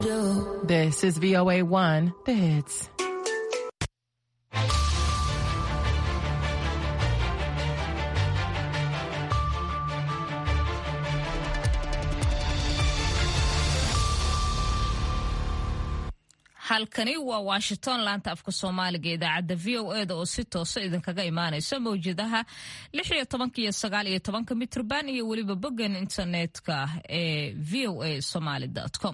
This is VOA1, the hits. halkani waa washington laanta afka soomaaliga idaacadda v o eda oo si toosa idinkaga imaanaysa mawjadaha lix iyo tobanka iyo sagaal iyo tobanka mitrban iyo weliba boggan internetka ee v o a somaly com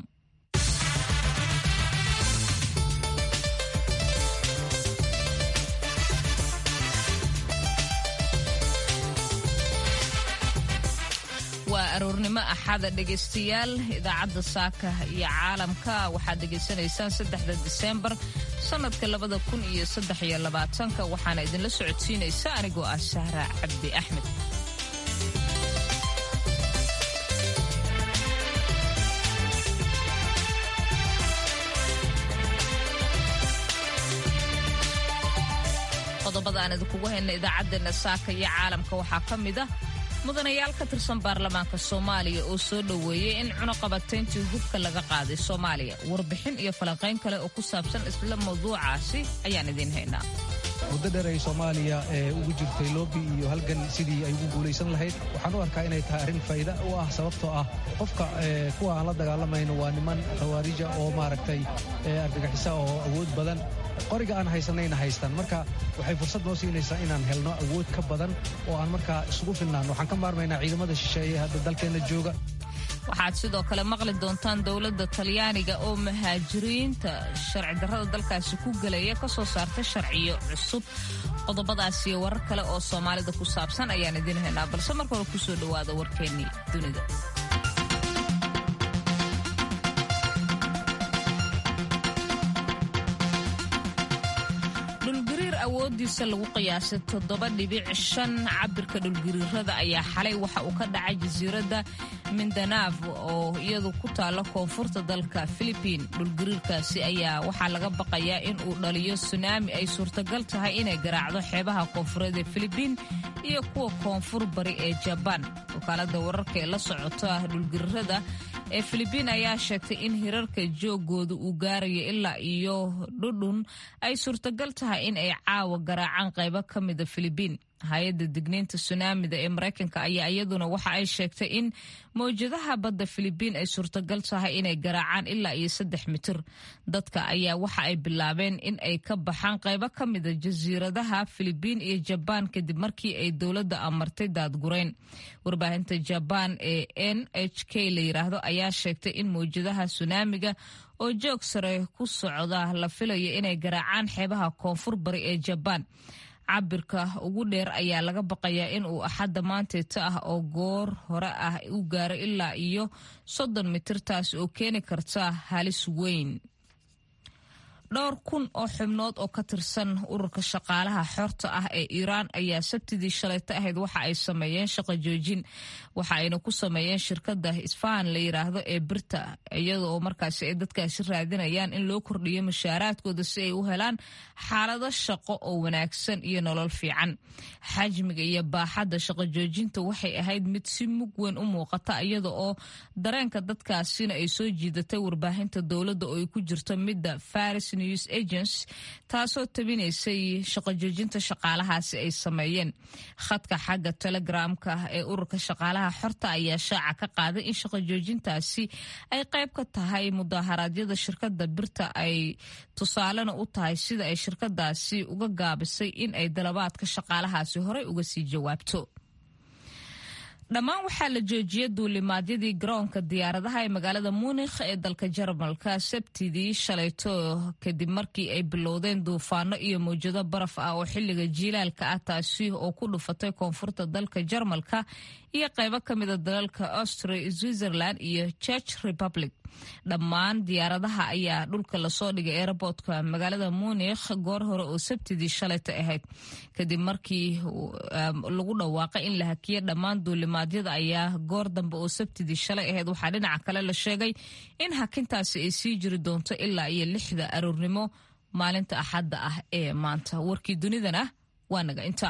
waa aroornimo axada dhegaystayaal idaacadda saaka iyo caalamka waxaad dhegaysanaysaan saddexda diseembar sannadka labada kun iyo saddex iyo labaatanka waxaana idinla socodsiinaysa anigoo ah sahra cabdi axmed qodobada aan idinkugu hayna idaacaddeenna saaka iyo caalamka waxaa ka mid ah mudanayaal ka tirsan baarlamaanka soomaaliya oo soo dhoweeyey in cunuqabatayntii hubka laga qaaday soomaaliya warbixin iyo falanqayn kale oo ku saabsan isla mawduucaasi ayaan idiin haynaa muddo dheer ay soomaaliya ee ugu jirtay loobi iyo halgan sidii ay ugu guulaysan lahayd waxaan u arkaa inay tahay arrin faa'iida u ah sababtoo ah qofka kuwa aan la dagaalamayno waa niman khawaarija oo maaragtay argagixisa oo awood badan qoriga aan haysanayna haystaan marka waxay fursad noo siinaysaa inaan helno awood ka badan oo aan markaa isugu filnaano waxaan ka maarmaynaa ciidamada shisheeye hadda dalkeenna jooga waxaad sidoo kale maqli doontaan dowladda talyaaniga oo muhaajiriinta sharci darrada dalkaasi ku gelaya ka soo saarta sharciyo cusub qodobadaas iyo warar kale oo soomaalida ku saabsan ayaan idiin haynaa balse marka hore kusoo dhowaada warkeennii dunida awoodiisa lagu qiyaasay toddoba dhibic shan cabirka dhulgariirada ayaa xalay waxa uu ka dhacay jasiiradda mindanaaf oo iyadu ku taalla koonfurta dalka filibiin dhulgariirkaasi ayaa waxaa laga baqayaa in uu dhaliyo sunaami ay suurtagal tahay inay garaacdo xeebaha koonfureed ee filibiin iyo kuwa koonfur bari ee jabaan wakaalada wararka ee la socota dhulgariirada ee filibiin ayaa sheegtay in hirarka joogooda uu gaarayo ilaa iyo dhudhun ay suurtagal tahay in ay caawa garaacaan qaybo ka mida filibiin hay-adda digniinta sunaamida ee maraykanka ayaa iyaduna waxa ay sheegtay in mawjadaha badda filibiin ay suurtagal tahay inay garaacaan ilaa iyo saddex mitir dadka ayaa waxa ay bilaabeen in ay ka baxaan qaybo ka mida jasiiradaha filibiin iyo jabaan kadib markii ay dowladda amartay daadgurayn warbaahinta jabaan ee n h k la yiraahdo ayaa sheegtay in mawjadaha sunaamiga oo joog sare ku socda la filayo inay garaacaan xeebaha koonfur bari ee jabaan cabirka ugu dheer ayaa laga baqayaa in uu axadda maanteeta ah oo goor hore ah u gaaro ilaa iyo soddon mitir taas oo keeni karta halis weyn dhowr kun oo xubnood oo ka tirsan ururka shaqaalaha xorta ah ee iiraan ayaa sabtidii shalayta ahayd waxa ay sameeyeen shaqo joojin waxa ayna ku sameeyeen shirkadda isfahan la yiraahdo ee birta iyada oo markaasi ay dadkaasi raadinayaan in loo kordhiyo mushaaraadkooda si ay u helaan xaalado shaqo oo wanaagsan iyo nolol fiican xajmiga iyo baaxadda shaqo joojinta waxay ahayd mid si mug weyn u muuqata iyada oo dareenka dadkaasina ay soo jiidatay warbaahinta dowladda oo ay ku jirto midda faris news agents taasoo tabinaysay shaqo joojinta shaqaalahaasi ay sameeyeen khadka xagga telegramka ee ururka shaqaalaha xorta ayaa shaaca ka qaaday in shaqo joojintaasi ay qayb ka tahay mudaharaadyada shirkadda birta ay tusaalena u tahay sida ay shirkadaasi uga gaabisay in ay dalabaadka shaqaalahaasi horey uga sii jawaabto dhammaan waxaa la joojiyay duulimaadyadii garoonka diyaaradaha ee magaalada muunikh ee dalka jarmalka sabtidii shalayto kadib markii ay bilowdeen duufaano iyo mawjado baraf ah oo xilliga jiilaalka ah taasi oo ku dhufatay koonfurta dalka jarmalka iyo qaybo ka mida dalalka austria switzerland iyo church republic dhammaan diyaaradaha ayaa dhulka lasoo dhigay aerobortka magaalada munikh goor hore oo sabtidii shalayta ahayd kadib markii lagu dhawaaqay in la hakiye dhammaan duulimaadyada ayaa goor dambe oo sabtidii shalay ahayd waxaa dhinaca kale la sheegay in hakintaasi ay sii jiri doonto ilaa iyo lixda aroornimo maalinta axadda ah ee maanta warkii dunidana waa naga inta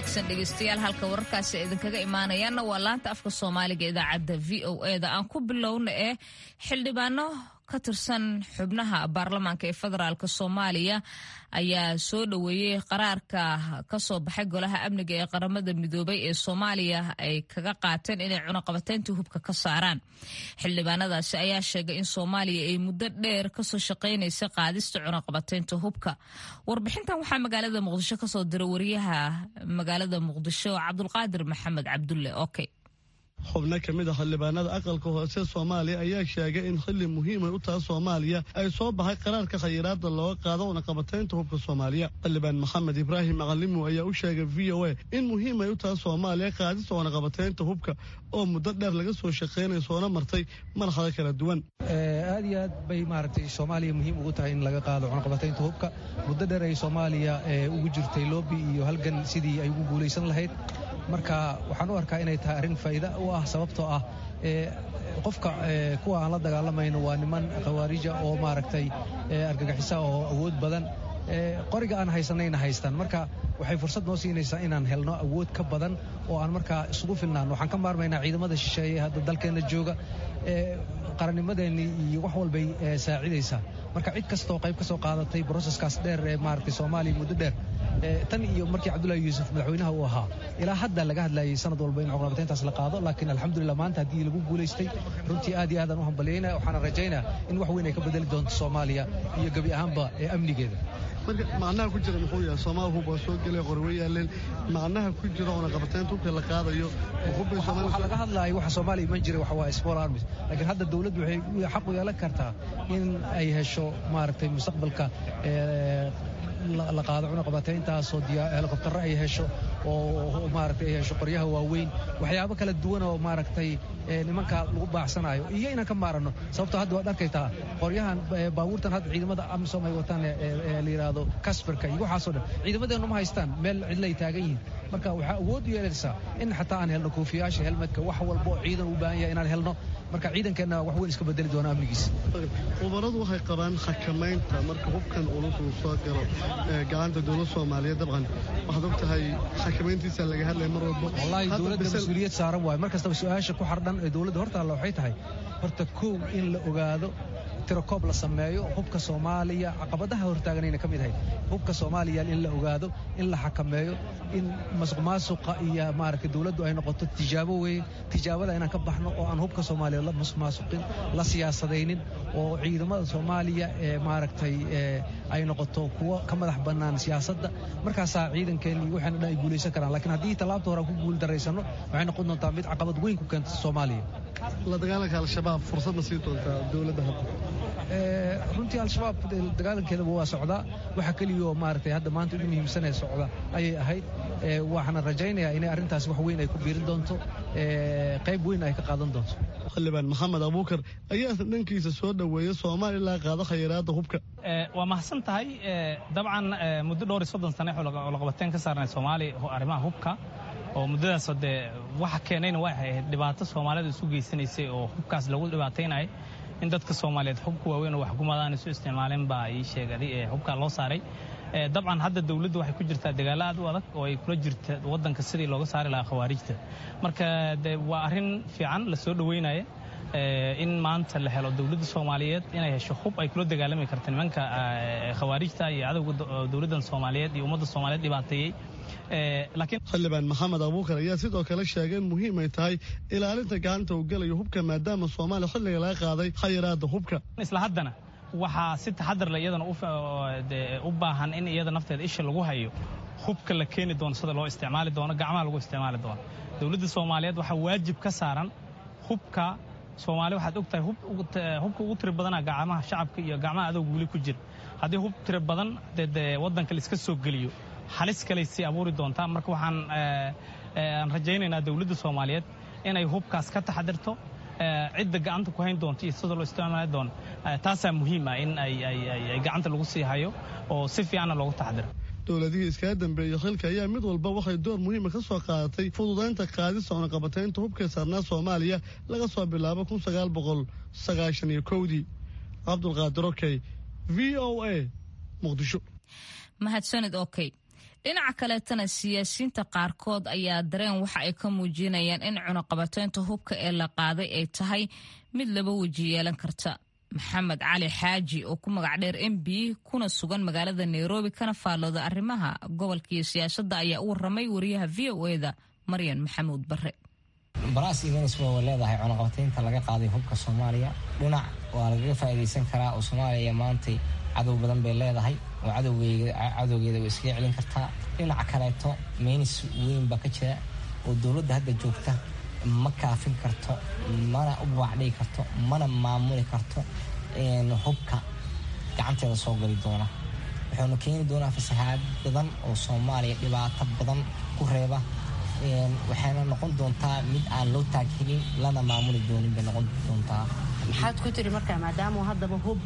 wanaagsan dhegeystayaal halka wararkaasi idinkaga imaanayaanna waa laanta afka soomaaliga idaacadda v o e da aan ku bilowna ee xildhibaano ka tirsan xubnaha baarlamaanka ee federaalk soomaaliya ayaa soo dhoweeyey qaraarka kasoo baxay golaha amniga ee qaramada midoobay ee soomaaliya ay kaga qaateen inay cunaqabateyntii hubka ka saaraan xildhibaanadaasi ayaa sheegay in soomaaliya ay muddo dheer kasoo shaqaynaysa qaadista cunaqabateynta hubka warbixintan waxaa magaalada muqdisho kasoo diray wariyaha magaalada muqdisho cabdulqaadir maxamed cabdulle oke xubno ka mid a xildhibaanada aqalka hoose soomaaliya ayaa sheegay in xilli muhiimay u taha soomaaliya ay soo baxay qaraarka khayiraadda looga qaado cunaqabateynta hubka soomaaliya xildhibaan maxamed ibraahim macalimo ayaa u sheegay v o a in muhiimay u taha soomaaliya qaadista cunaqabateynta hubka oo muddo dheer laga soo shaqaynay soona martay marxado kala duwan aad iyo aad bay maaragtay soomaaliya muhiim ugu tahay in laga qaado cunaqabateynta hubka muddo dheer ay soomaaliya ugu jirtay loobi iyo halgan sidii ay ugu guulaysan lahayd marka waxaan u arkaa inay tahay arrin faa'iida u ah sababtoo ah qofka kuwa aan la dagaalamayno waa niman khawaarija oo maaragtay argagixisa oo awood badan qoriga aan haysanayna haystaan marka waxay fursad noo siinaysaa inaan helno awood ka badan oo aan markaa isugu filnaan waxaan ka maarmaynaa ciidamada shisheeye hadda dalkeenna jooga qarannimadeennii iyo wax walbay saacidaysaa marka cid kastoo qayb ka soo qaadatay broseskaas dheer ee maaragtay soomaaliya muddo dheer tan iyo markii cabdullaahi yuusuf madaxweynaha uu ahaa ilaa hadda laga hadlayay sanad walba in cunaqabateyntaas la qaado laakiin alxamdulillah maanta haddii lagu guulaystay runtii aad iyo aadaan u hambalyaynaya waxaana rajaynaya in wax weyn ay ka bedeli doonto soomaaliya iyo gebi ahaanba ee amnigeeda marka macnaha ku jira muxuu yahay soomaal hub waa soo gelay qorwe yaaleen macnaha ku jira cunaqabateynta hubka la qaadayo waxaa laga hadlaaya waxa soomaaliya iman jiray waxa waa small armies laakiin hadda dawladdu waxay xaq u yeelan kartaa in ay hesho maaragtay mustaqbalka la qaado cunaqabateyntaasoo helikobtarro ay hesho oo maaragtay ay hesho qoryaha waaweyn waxyaabo kala duwan oo maaragtay nimanka lagu baacsanayo iyo inaan ka maaranno sababtoo hadda waad arkaytaa qoryahan baabuurtan hadda ciidamada amisom ay wataan la yidhaahdo kasbarka iyo waxaasoo dhan ciidamadeennu ma haystaan meel cidlay taagan yihiin marka waxaa awood u yeelaysaa in xataa aan helno koofiyaasha helmadka wax walba oo ciidan u baahan yahay inaan helno marka ciidankeenna wax weyn iska bedeli doona amnigiisa khubaradu waxay qabaan xakamaynta marka hubkan culus uu soo galo gacanta dowladda soomaaliyeed dabcan waxaad og tahay xakamayntiisa laga hadlaya mar walba wallaahi dowladda mas-uuliyad saaran waayo mar kastaba su-aasha ku xardhan ee dowladda hortaalla waxay tahay horta kow in la ogaado tirakoob la sameeyo hubka soomaaliya caqabadaha hortaaganayna ka mid ahayd hubka soomaaliya in la ogaado in la xakameeyo in masuq maasuqa iyo maaragtay dowladdu ay noqoto tijaabo weeye tijaabada inaan ka baxno oo aan hubka soomaaliya la masuq maasuqin la siyaasadaynin oo ciidamada soomaaliya ee maaragtay ay noqoto kuwo ka madax bannaan siyaasadda markaasaa ciidankeenni iyo waxaana dhan ay guulaysan karaan laakiin haddii tallaabta hore aan ku guul daraysanno waxay noqon doontaa mid caqabad weyn ku keenta soomaaliya la dagaalanka al-shabaab fursad ma sii doontaa dowladda hadda runtii al-shabaab dagaalankeedaba waa socdaa waxa keliyaoo maaragtay hadda maanta ugu muhiimsanee socda ayay ahayd waxaana rajaynayaa inay arrintaas wax weyn ay ku biirin doonto qayb weyn ay ka qaadan doonto xildhibaan maxamed abuukar ayaa dhankiisa soo dhoweeya soomaaliya ilaa qaado khayraadda hubka waa mahadsan tahay dabcan muddo dhowr iyo soddon sane laqabateen ka saarnay soomaaliya arrimaha hubka oo muddadaas dee waxa keenayna waxay ahayd dhibaato soomaalida isu geysanaysay oo hubkaas lagu dhibaataynayay in dadka soomaaliyeed hubka waaweyn oo waxgumadaan isu isticmaaleen baa ii sheegaday ee hubkaa loo saaray dabcan hadda dawladdu waxay ku jirtaa dagaalo aad u adag oo ay kula jirta waddanka sidii looga saari lahaa khawaarijta marka de waa arrin fiican la soo dhoweynaya in maanta la helo dawladda soomaaliyeed inay hesho hub ay kula dagaalami karta nimanka khawaarijta iyo cadowga dawladdan soomaaliyeed iyo ummadda soomaaliyeed dhibaateeyey xildhibaan maxamed abuukar ayaa sidoo kale sheegay in muhiim ay tahay ilaalinta gacanta uu gelayo hubka maadaama soomaaliya xilliga laga qaaday khayraadda hubka isla haddana waxaa si taxadar le iyadana u baahan in iyada nafteeda isha lagu hayo hubka la keeni doono sida loo isticmaali doono gacmaha lagu isticmaali doono dowladda soomaaliyeed waxaa waajib ka saaran hubka soomaali waxaad og tahay hubka ugu tiri badana gacmaha shacabka iyo gacmaha adowga weli ku jira haddii hub tiri badan dee waddanka la iska soo geliyo halis kaley sii abuuri doontaa marka waxaan aan rajaynaynaa dowladda soomaaliyeed inay hubkaas ka taxadirto cidda gacanta ku hayn doonto iyo sida loo isticmaali doono taasaa muhiima in ay gacanta lagu sii hayo oo si fiicanna loogu taxadiro dowladihii iskaga dambeeyey xilka ayaa mid walba waxay door muhiima ka soo qaadatay fududaynta qaadista cunaqabataynta hubka saarnaa soomaaliya laga soo bilaabo kun sagaal boqol sagaashan iyo kowdii cabdulqaadir okey v o a muqdisho mahadsanid okey dhinaca kaleetana siyaasiyiinta qaarkood ayaa dareen waxa ay ka muujinayaan in cunaqabateynta hubka ee la qaaday ay tahay mid laba weji yeelan karta maxamed cali xaaji oo ku magac dheer m b kuna sugan magaalada nairobi kana faallooda arrimaha gobolka iyo siyaasadda ayaa u waramay wariyaha v o eda maryan maxamuud bare baraas iyo venezuela way leedahay cunaqabateynta laga qaaday hubka soomaaliya dhinac waa lagaga faa'iidaysan karaa oo soomaaliya maantay cadow badan bay leedahay oo cadowgeeda way iskaga celin kartaa dhinaca kaleeto meynis weyn baa ka jira oo dowladda hadda joogta ma kaafin karto mana u baacdhigi karto mana maamuli karto hubka gacanteeda soo gali doona wuxuuna keeni doonaa fasahaad badan oo soomaaliya dhibaato badan ku reeba waxayna noqon doontaa mid aan loo taaghelin lana maamuli doonin bay noqon doontaa maxaad ku tiri marka maadaama haddaba hub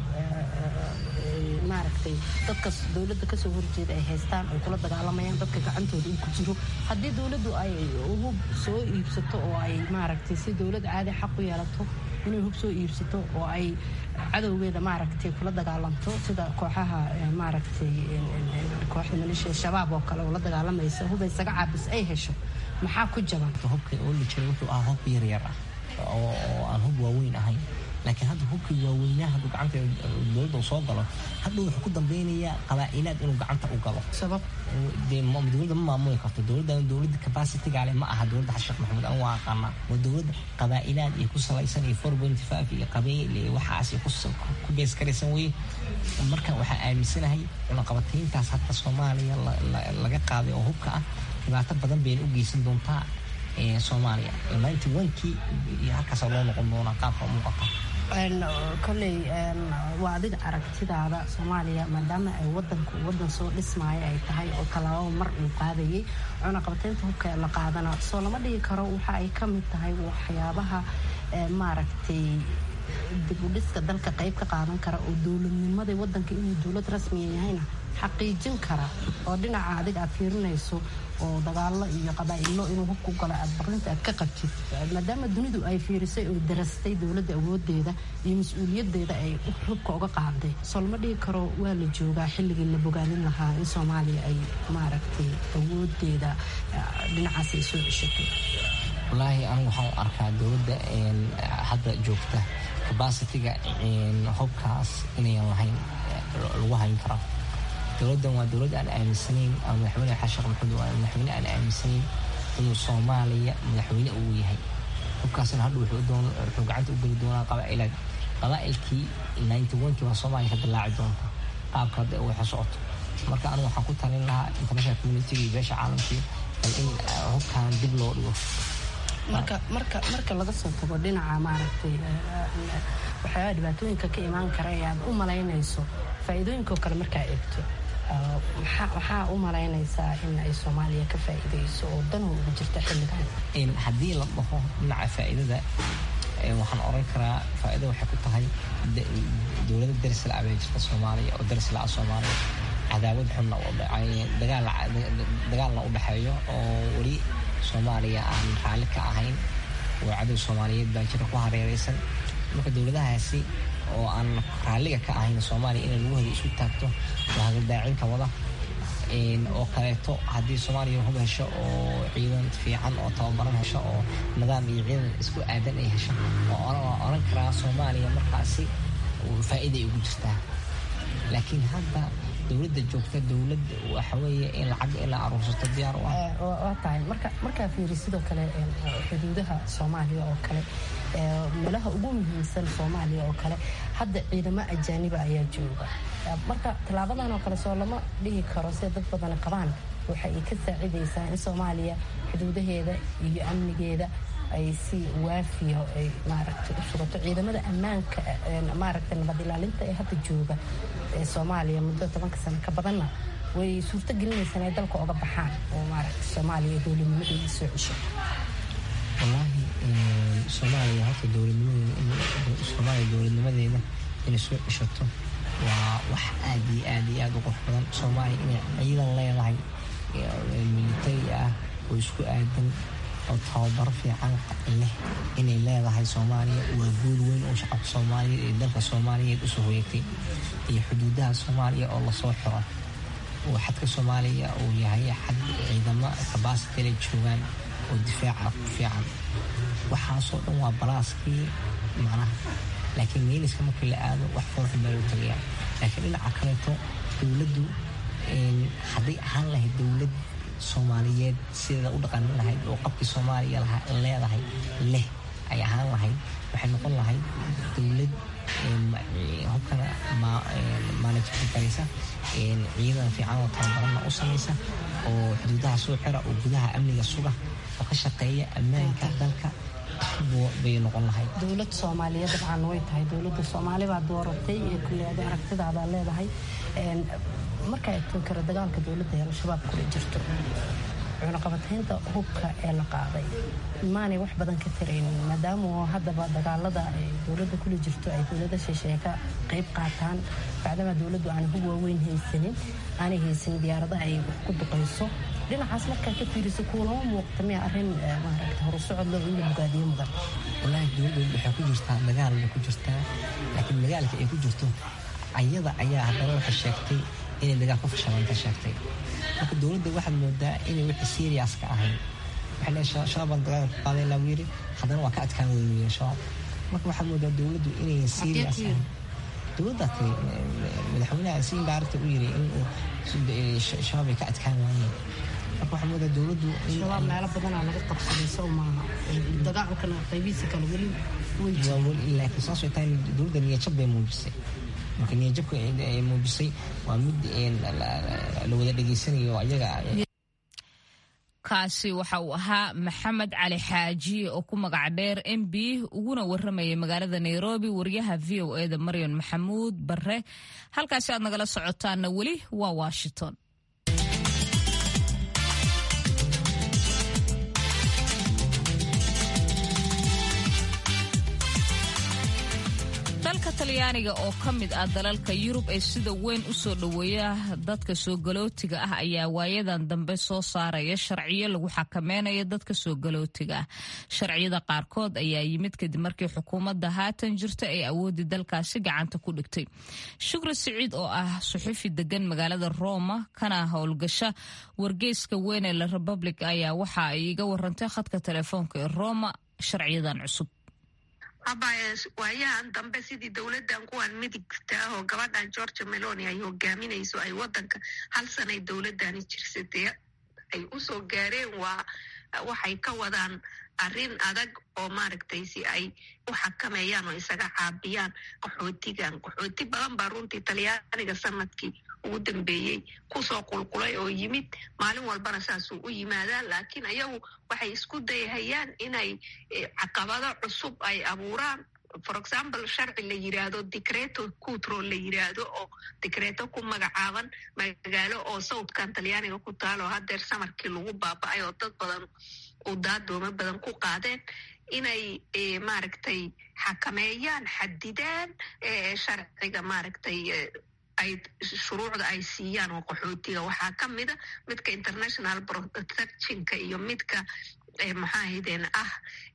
maaragtay dadka dowladda kasoo horjeeda ay haystaan ay kula dagaalamayaan dadka gacantooda uu ku jiro haddii dowladdu ay hub soo iibsato oo ay maaragtay si dowlad caadi xaq u yeelato inay hub soo iibsato oo ay cadowgeeda maaragtay kula dagaalamto sida kooxaha maaragtay kooxda maleeshiya shabaab oo kale oo la dagaalamaysa hub isaga caabis ay hesho maxaa ku jaban hubka oo la jiray wuxuu ahaa hub yaryar ah oo aan hub waaweyn ahayn laakiin hadda hubkii waaweynaha hadduu gacanta dowladda uu soo galo hadhow wuxuu ku dambeynayaa qabaa'ilaad inuu gacanta u galo sabab dee dowladda ma maamuli karto dowladda dowladda capacity-ga leh ma aha dowladda xasan sheekh maxamuud aan waa aqaanaa waa dowladda qabaa'ilaad iyo ku salaysan iyo four point five iyo qabiil iyo waxaas iyo ku bees karaysan weye marka waxaa aaminsanahay cunaqabatayntaas hadda soomaaliya laga qaaday oo hubka ah dhibaato badan bayna u geysan doontaa soomaaliya ninety one-kii iyo halkaasa loo noqon doonaa qaabka muuqata koley waa adiga aragtidaada soomaaliya maadaama ay wadanku wadan soo dhismaaya ay tahay oo tallaababa mar uu qaadayay cunaqabateynta hubka la qaadana soo lama dhigi karo waxa ay ka mid tahay waxyaabaha maaragtay dibudhiska dalka qayb ka qaadan kara oo dowladnimadii wadanka inuu dowlad rasmiya yahayna xaqiijin kara oo dhinaca adiga aad fiirinayso oo dagaalo iyo qabaa'ilo inuu hubku galo aad baqrinta aad ka qabtid maadaama dunidu ay fiirisay oo darastay dowladda awoodeeda iyo mas-uuliyadeeda ay hubka uga qaaday soo lama dhigi karo waa la joogaa xilligii la bogaadin lahaa in soomaaliya ay maaragtay awoodeeda dhinacaas ay soo ceshatay wallaahi anigu waxaan u arkaa dowladda hadda joogta cabacitiga hubkaas inayan lahayn lagu hayn karo dowladdan waa dowlad aan aaminsanayn ama madaxweyne xasan sheekh maxamuud waa madaxweyne aan aaminsanayn inuu soomaaliya madaxweyne uu yahay hubkaasna hadha wuxuu gacanta u geli doonaa qabaa'ilaad qabaa'ilkii ninety one-kii waa soomaaliya ka dillaaci doonta qaabka hadda ay waxa socoto marka anigu waxaan ku talin lahaa international communitiga iyo beesha caalamkii bal in hubkan dib loo dhigo marka marka marka laga soo tago dhinaca maaragtay waxyaabaha dhibaatooyinka ka imaan kara ee aad u malaynayso faa'iidooyinkaoo kale markaa eegto maxaa u malaynaysaa in ay soomaaliya ka faa'iidayso oo dan ugu jirta xilligan haddii la dhaho dhinaca faa'iidada waxaan oran karaa faa'iida waxay ku tahay dowladda darisla abay jirta soomaaliya oo darisla ah soomaaliya cadaawad xunna dagaalna u dhexeeyo oo weli soomaaliya aan raalli ka ahayn oo cadow soomaaliyeed baa jira ku hareereysan marka dowladahaasi oo aan raalliga ka ahayn soomaaliya inay lagu hada isku taagto waa hagaldaacinka wada oo kaleeto haddii soomaaliya hub hesho oo ciidan fiican oo tababaran hesho oo nidaam iyo ciidan isku aadan ay hesho waa oran karaa soomaaliya markaasi faa'iiday ugu jirtaa laakiin hadda dowladda joogta dowlad waxaweeye in lacag in la aruursato diyaar u ah waa tahay marka markaa fiiri sidoo kale xuduudaha soomaaliya oo kale meelaha ugu muhiimsan soomaaliya oo kale hadda ciidamo ajaaniba ayaa jooga marka tallaabadan oo kale soo lama dhihi karo sida dad badan qabaan waxa ay ka saacidaysaa in soomaaliya xuduudaheeda iyo amnigeeda ay si waafiya ay maaragtay u sugato ciidamada ammaanka maaragtay nabad ilaalinta ee hadda jooga ee soomaaliya muddo tobanka sano ka badanna way suurto gelinaysaa inay dalka oga baxaan oo maaragtay soomaaliya dowladnimadeeda soo cesho wallaahi soomaaliya horta dowladnimadeeda soomaaliya dowladnimadeeda inay soo ceshato waa wax aad iyo aad iyo aad u qurux badan soomaaliya inay ciidan leedahay militari ah oo isku aadan oo tababaro fiican leh inay leedahay soomaaliya waa guul weyn oo shacabka soomaaliyeed ee dalka soomaaliyeed usoo hoyagtay iyo xuduudaha soomaaliya oo lasoo xiro oo xadka soomaaliya uu yahay xad ciidamo kabasitale joogaan oo difaaca ku fiican waxaasoo dhan waa balaaskii macnaha laakiin meeliska markii la aado wax foolxun baa loo tagayaa laakiin dhinaca kaleeto dowladdu hadday ahaan lahayd dowlad soomaaliyeed sideeda u dhaqanin lahayd oo qabkii soomaaliya leedahay leh ay ahaan lahayd waxay noqon lahayd dowlad hubkana maalajka garaysa ciidan fiican oo tababaranna u samaysa oo xuduudaha soo xira oo gudaha amniga suga oo ka shaqeeya ammaanka dalka bay noqon lahayd dowlad soomaaliyeed dabcan way tahay dowladda soomaali baa dooratay ee kulleeda aragtidaabaa leedahay marka eegto kara dagaalka dowladda ee al-shabaab kula jirto cunaqabataynta hubka ee la qaaday maanay wax badan ka taraynin maadaama haddaba dagaalada ay dowladda kula jirto ay dowlada shisheeye ka qayb qaataan bacdama dowladdu aan hub waaweyn haysanin aanay haysanin diyaaradaha ay wax ku duqayso dhinacaas markaa ka fiiriso kuulama muuqta miya arrin maaragta horusocod loo in la bogaadiyo mudan wallaahi dowladdu waxay ku jirtaa dagaal bay ku jirtaa laakiin dagaalka ay ku jirto ayada ayaa haddana waxay sheegtay inay dagaal ku fashalaanta sheegtay marka dowladda waxaad moodaa inay wixii serious ka ahayn waxay leedahay shabaab baan dagaal ku qaaday laa yiri haddana waa ka adkaan weynayeen shabaab marka waxaad moodaa dowladdu inay serious ahayn dowladda tiri madaxweynaha si indaarta u yiri in shabaab ay ka adkaan waayeen marka waxaad moodaa dowladdu shabaab meelo badanaa laga qabsaday sow maaha dagaalkana qaybihiisa kale weli waa weli laakiin saas way tahay dowladda niyajab bay muujisay marka niyajabka ay muujisay waa mid la wada dhegaysanayo ayaga kaasi waxa uu ahaa maxamed cali xaaji oo ku magac dheer m b uguna waramayay magaalada nairobi wariyaha v o eda maryan maxamuud bare halkaasi aad nagala socotaanna weli waa washington dalka talyaaniga oo ka mid ah dalalka yurub ee sida weyn u soo dhoweeya dadka soo galootiga ah ayaa waayadan dambe soo saaraya sharciyo lagu xakameynayo dadka soo galootiga ah sharciyada qaarkood ayaa yimid kadib markii xukuumadda haatan jirta ay awoodii dalkaasi gacanta ku dhigtay shukri siciid oo ah suxufi degan magaalada roma kana howlgasha wargeyska weyn ee la republic ayaa waxa ay iga warantay khadka telefoonka ee roma sharciyadan cusub abaaye waayahan dambe sidii dowladdan kuwan midigta ah oo gabadhan georgia meloni ay hogaaminayso ay wadanka hal sanay dowladani jirsatee ay usoo gaareen waa waxay ka wadaan arrin adag oo maaragtay si ay u xakameeyaan oo isaga caabiyaan qaxootigan qaxooti badan baa runtii talyaaniga sanadkii ugu dambeeyey kusoo qulqulay oo yimid maalin walbana saasuu u yimaadaan laakiin ayagu waxay isku dayhayaan inay caqabado cusub ay abuuraan for example sharci la yiraahdo dicreto cutro la yiraahdo oo dicreto ku magacaaban magaalo oo sawdkan talyaaniga ku taalo hadeer samarkii lagu baaba-ay oo dad badan uu daadooma badan ku qaadeen inay maaragtay xakameeyaan xadidaan sharciga maaragtay ay shuruucda ay siiyaan oo qaxootiga waxaa ka mida midka international protectionka iyo midka maxaa haydeen ah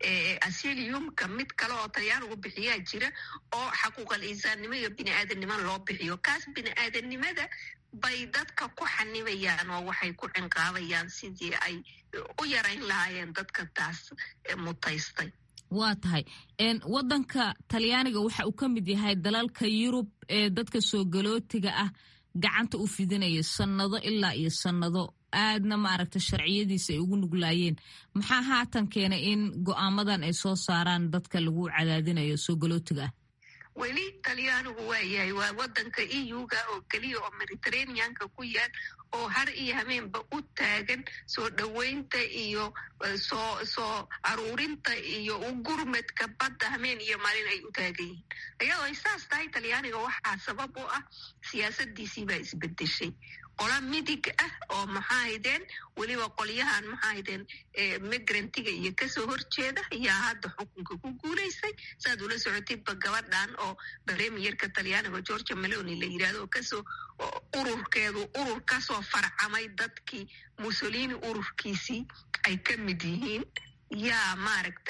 asiliumka mid kale oo talyaanigu bixiyaa jira oo xaquuqal insaannimo iyo bini aadamnimo loo bixiyo kaas bini aadamnimada bay dadka ku xanibayaan oo waxay ku cinqaabayaan sidii ay u yarayn lahaayeen dadka taas mutaystay waa tahay wadanka talyaaniga waxa uu ka mid yahay dalalka yurub ee dadka soo galootiga ah gacanta u fidinaya sannado ilaa iyo sannado aadna maaragta sharciyadiisa ay ugu nuglaayeen maxaa haatan keenay in go'aamadan ay soo saaraan dadka lagu cadaadinayo soo galootiga ah weli talyaanigu waa yahay waa wadanka eu-ga oo keliya oo mediterraneanka ku yaal oo har iyo hameenba u taagan soo dhoweynta iyo soo soo aruurinta iyo u gurmadka badda hameen iyo maalin ay u taagan yihiin iyadoo ay saas tahay talyaaniga waxaa sabab u ah siyaasadiisii baa isbedeshay qola midig ah oo maxaa haydeen weliba qolyahan maxaa haydeen migrantiga iyo kasoo horjeeda ayaa hadda xukunka ku guulaysay saaad ula socotidba gabadhan oo premierka talyaaniga georgia meloni la yirahdo oo kasoo ururkeedu urur kasoo farcamay dadkii mussolini ururkiisii ay ka mid yihiin yaa maaragtay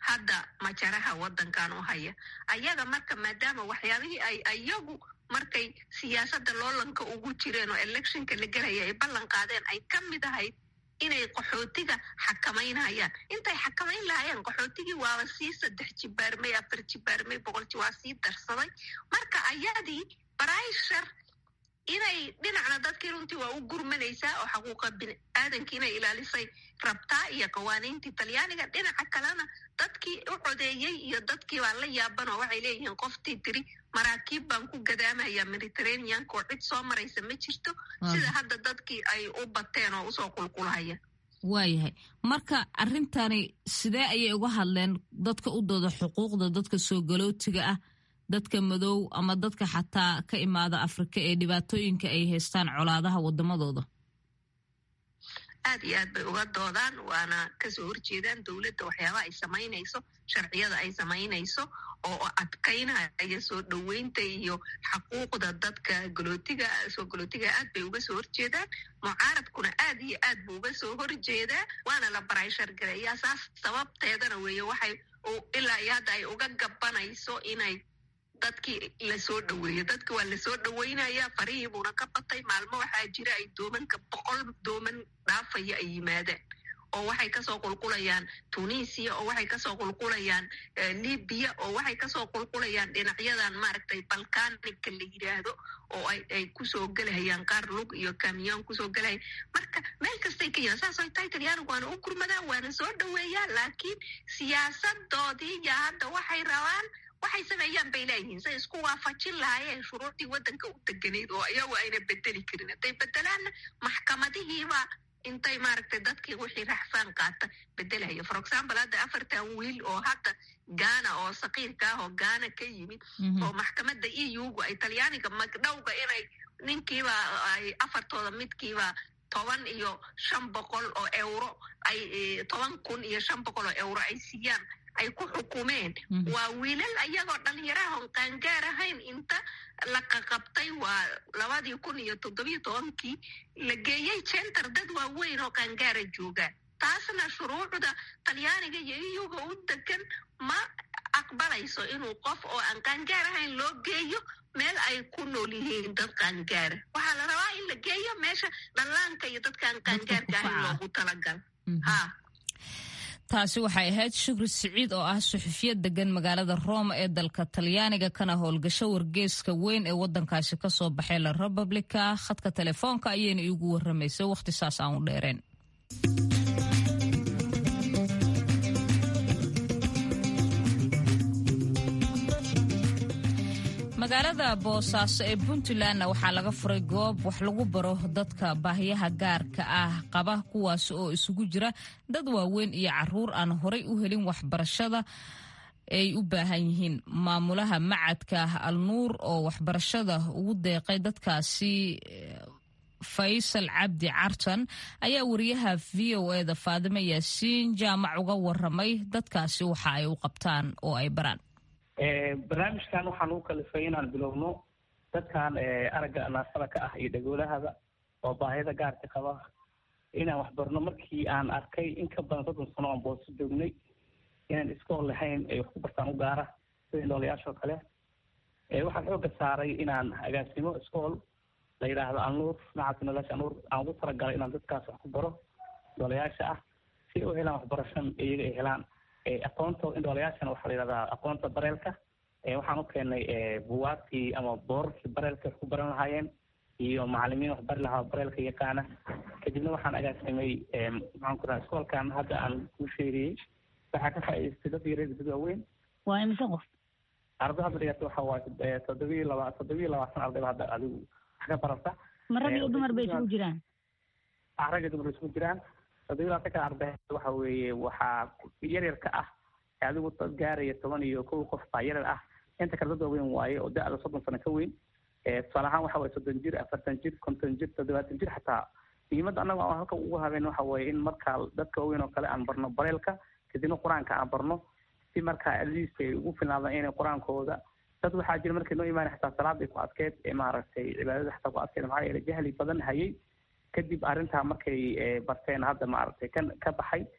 hadda majaraha wadankan u haya ayaga marka maadaama waxyaabihii ay ayagu markay siyaasadda loolanka ugu jireen oo electionka la gelaya ay ballan qaadeen ay ka mid ahayd inay qaxootiga xakamaynayaan intay xakamayn lahaayeen qaxootigii waaba sii saddex jibaarmay afar jibaarmay boqolji waa sii darsaday marka ayadii brishar inay dhinacna dadkii runtii waa u gurmanaysaa oo xaquuqa bini aadankii inay ilaalisay rabtaa iyo qawaaniintii talyaaniga dhinaca kalena dadkii u codeeyey iyo dadkii baa la yaaban oo waxay leeyihiin qoftii tiri maraakiib baan ku gadaamaya mediterraneanka oo cid soo maraysa ma jirto sida hadda dadkii ay u bateen oo usoo qulqulhaya waayahay marka arrintani sidee ayay uga hadleen dadka u dooda xuquuqda dadka soo galootiga ah dadka madow ama dadka xataa ka imaada afrika ee dhibaatooyinka ay haystaan colaadaha wadamadooda aad iyo aad bay uga doodaan waana kasoo horjeedaan dowladda waxyaabaha ay samaynayso sharciyada ay samaynayso oo adkaynaya soo dhoweynta iyo xaquuqda dadka galootiga soo galootiga aad bay uga soo horjeedaan mucaaradkuna aad iyo aad buu uga soo horjeedaa waana la barayshar gareeyaa saas sababteedana weeye waxay ilaa iyo hadda ay uga gabanayso inay dadkii lasoo dhoweeyo dadka waa lasoo dhoweynaya farihii buuna ka batay maalmo waxaa jira ay doomanka boqol dooman dhaafaya ay yimaadaan oo waxay kasoo qulqulayaan tunisia oo waxay kasoo qulqulayaan libiya oo waxay kasoo qulqulayaan dhinacyadan maaragtay balkanika la yidhaahdo oo ay kusoo gelahayaan qaar lug iyo kamiyon kusoo gelahaya marka meel kastay ka yimaan saas ay tahay talyaanigu waana u gurmadaan waana soo dhoweeyaan laakiin siyaasadoodii ya hadda waxay rabaan waxay sameeyaan bay leeyihiin say isku waafajin lahaayeen shuruucdii waddanka u deganayd oo iyagu ayna bedeli karin hadday bedelaanna maxkamadihiiba intay maaragtay dadkii wixii raxfaan qaata bedelaya for example hadda afartan wiil oo hadda gaana oo sakiirka ah oo gaana ka yimid oo maxkamadda e u-gu ay talyaaniga magdhowga inay ninkiiba ay afartooda midkiiba toban iyo shan boqol oo euro ay toban kun iyo shan boqol oo euro ay siiyaan ay ku xukumeen waa wiilal ayagoo dhalinyaraha on qaangaar ahayn inta la qaqabtay waa labadii kun iyo toddobiyo tobankii la geeyey center dad waaweyn oo qaangaara joogaan taasna shuruucda talyaaniga iyo iyuga u degan ma aqbalayso inuu qof oo aan qaangaar ahayn loo geeyo meel ay ku nool yihiin dad qaangaara waxaa la rabaa in la geeyo meesha dhallaanka iyo dadkaan qaangaarka ahayn loogu talagal ha taasi waxay ahayd shukri siciid oo ah suxufiyad degan magaalada roma ee dalka talyaaniga kana howlgasho wargeeska weyn ee wadankaasi kasoo baxay la republica khadka telefoonka ayayna iigu waramaysay wakhti saas aan u dheereen magaalada boosaaso ee puntlandna waxaa laga furay goob wax lagu baro dadka baahiyaha gaarka ah qaba kuwaas oo isugu jira dad waaweyn iyo caruur aan horay u helin waxbarashada ay u baahan yihiin maamulaha macadka alnuur oo waxbarashada ugu deeqay dadkaasi faysal cabdi cartan ayaa wariyaha v o eda faadimo yaasiin jaamac uga waramay dadkaasi waxa ay u qabtaan oo ay baraan barnaamijkan waxaan ugu kalifay inaan bilowno dadkan aragga naafada ka ah iyo dhagoolahada oo baahida gaarka qaba inaan waxbarno markii aan arkay in ka badan soddon sano aan booso joognay inaan iskool lahayn ay wax ku bartaan u gaara sida noolayaashoo kale waxaan xooga saaray inaan agaasimo iskool la yidhaahdo anuur macadka noolayaasha anuur aan ugu talagalay inaan dadkaas wax ku baro noolayaasha ah si u helaan waxbarashan iyaga ay helaan aqoonta indhoolayaashana waxaa la yidhahdaa aqoonta bareelka waxaan u keenay buwaagtii ama boorarkii bareelka wax ku baran lahaayeen iyo macalimiin wax bari lahaa bareelka yaqaana kadibna waxaan agaasimay maxaan ku rahaa iskoolkan hadda aan kuu sheegayey waxaa ka faa'idaystay dad yareed dad waaweyn waa imise qof arday hadda dhigata waxa waaye toddobiyo laba toddobiyo labaatan ardayba hadda adigu wax ka barata ma rag iyo dumar bay isugu jiraan rag iyo dumar bay isugu jiraan toddobiyo labaatan ka arday waxa weeye waxaa yaryarka ah adigu dad gaaraya toban iyo kow qof baa yaryar ah inta kale dad waaweyn waaye oo da-da soddon sano ka weyn tusaale ahaan waxa waye soddon jir afartan jir konton jir toddobaatan jir xataa muhiimadda annaga aan halka ugu habeen waxa weeye in markaa dadka waaweyn oo kale aan barno bareelka kadibna qur-aanka aan barno si markaa atleast ay ugu filnaadaan inay qur-aankooda dad waxaa jira markay noo imaanay xataa salaaday ku adkeed ee maaragtay cibaadada xataa ku adkeed maxaa yeelay jahli badan hayay kadib arrintaa markay barteen hadda maaragtay ka ka baxay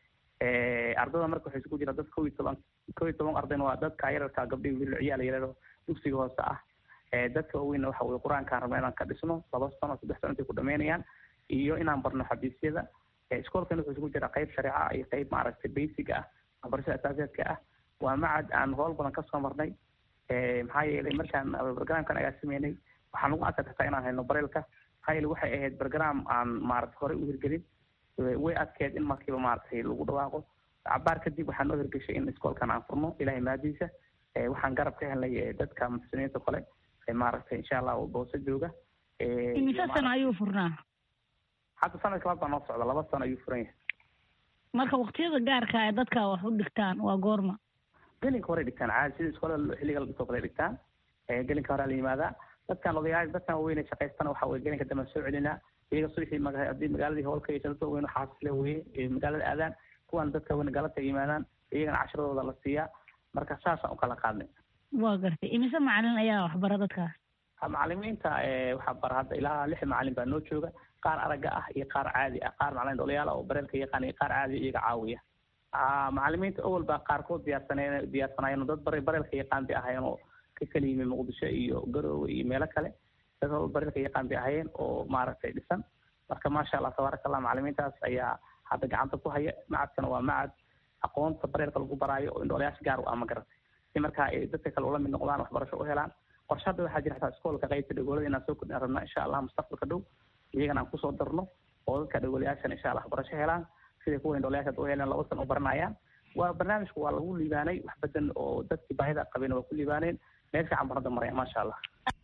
ardada marka waxay isugu jiraan dad kow iyo toban kow iyo toban ardayna waa dadka yararka gabdhihi wiil ciyaal yarado dugsiga hoose ah dadka waaweynna waxa weye qur-aankaan rabna inaan ka dhisno laba sano saddex sano intay ku dhameynayaan iyo inaan barno xabiisyada iskoolkan wuxuu isugu jiraa qayb shareeca iyo qayb maaragtay basiga ah waxbarashada asaaseedka ah waa macad aan howl badan kasoo marnay maxaa yeelay markaan barnaamijkan ayaa sameynay waxaan lagu adkaa kartaa inaan hayno bareelka maxaa yeelay waxay ahayd barnaam aan maaragtay horey u hirgelin way adkeed in markiiba maaragtay lagu dhawaaqo cabaar kadib waxaa noo hirgeshay in iskoolkan aan furno ilahay maadiisa waxaan garab ka helnay dadka muxsiniinta kale maaragtay insha allah boose jooga imise sano ayuu furnaa hadda sanadka laad baa noo socda laba sano ayuu furan yahay marka waktiyada gaarka ee dadka wax u dhigtaan waa goorma gelinka horey dhigtaan caadi sida iskoolada xilliga la dhigtoo kale dhigtaan gelinka horaa la yimaadaa dadkan odayaal dadkan weyne shaqaystana waxa weye gelinka dambe soo celinaa iyaga subaxii maga haddii magaaladii howl ka yeesha dadka weyn xaasisle weye magaalada aadaan kuwan dadka weyn galabta yimaadaan iyagana cashiradooda la siiyaa marka saasaan u kala qaadnay waa gartay imise macalin ayaa waxbara dadkaas macalimiinta waxaa bara hadda ilaa lix macalin baa noo jooga qaar aragga ah iyo qaar caadi ah qaar macalin dholayaal oo bareelka yaqaan iyo qaar caadi iyaga caawiya macalimiinta awal baa qaarkood diyaarsaneen diyaarsanaayeen dad bare bareelka yaqaan bay ahaayeen oo ka kala yimi muqdisho iyo garoowe iyo meelo kale dad bareelka yaqaan bay ahaayeen oo maaragtay dhisan marka maasha allah tabaaraka allah macalimiintaas ayaa hadda gacanta ku haya macadkana waa macad aqoonta bareelka lagu baraayo oo indhoolayaasha gaar u ah ma garatay si markaa ay dadka kale ula mid noqdaan waxbarasho u helaan qorshe hadda waxaa jira xataa iskoolka qaybta dhagoolada inaan soo kordhin rabnaa insha allah mustaqbalka dhow iyagana aan kusoo darno oo dadka dhagoolayaashana insha allah waxbarasho helaan siday kuwa indhoolayaasha u heleen laba sano u baranayaan waa barnaamijku waa lagu liibaanay wax badan oo dadkii baahida qabeen waa ku liibaaneen meel fiican baan hadda maraya maasha allah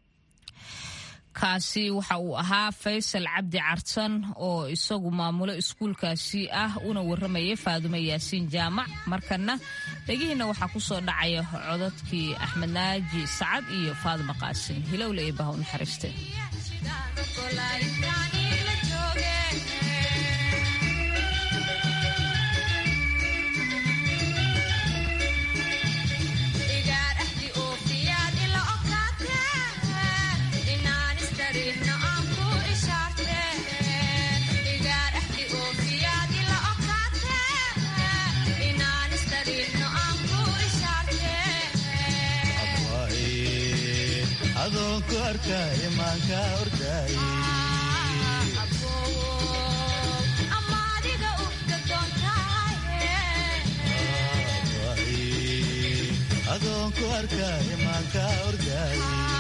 kaasi waxa uu ahaa faysal cabdi cartan oo isagu maamulo iskuulkaasi ah una warramayay faadume yaasiin jaamac markana dhegihiina waxaa ku soo dhacaya codadkii axmed naaji sacad iyo faadume qaasin hilowle ee baha u naxariiste adoonku arkay maanka orday adoonku arkay maanka orday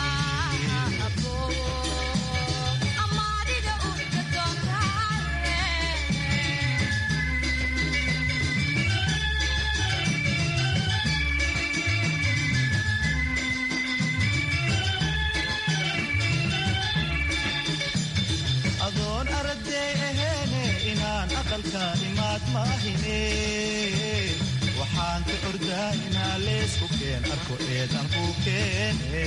adoon araday aheene inaan aqalka imaad maahine waxaan ka ordaa inaa leesku keen arko eedan ku keene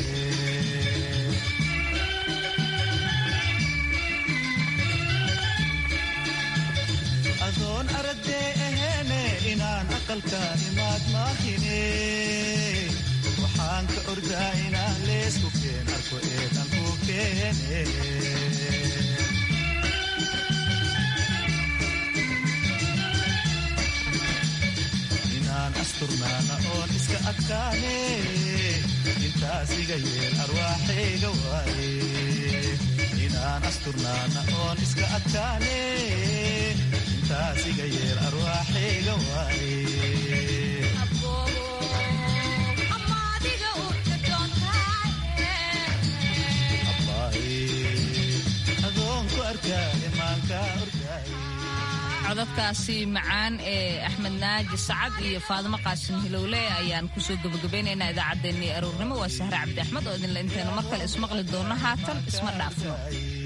adoon araday aheene inaan aqalka imaad maahine waxaan ka ordaa inaa leesku keen arko eedan ku keene inaan asturnaana oon iska adkaane intaas iga yeel arwaaxayga waaye inaan asturnaana oon iska adkaane intaas iga yeel arwaaxayga waaye adoonku arkaaye maanka orkaaye codadkaasi macaan ee axmed naaji sacad iyo faadimo qaasin hilowle ayaan kusoo gebagabaynaynaa idaacaddeenii aroornimo waa sahre cabdi axmed oo idinla intaynu mar kale ismaqli doonno haatan isma dhaafno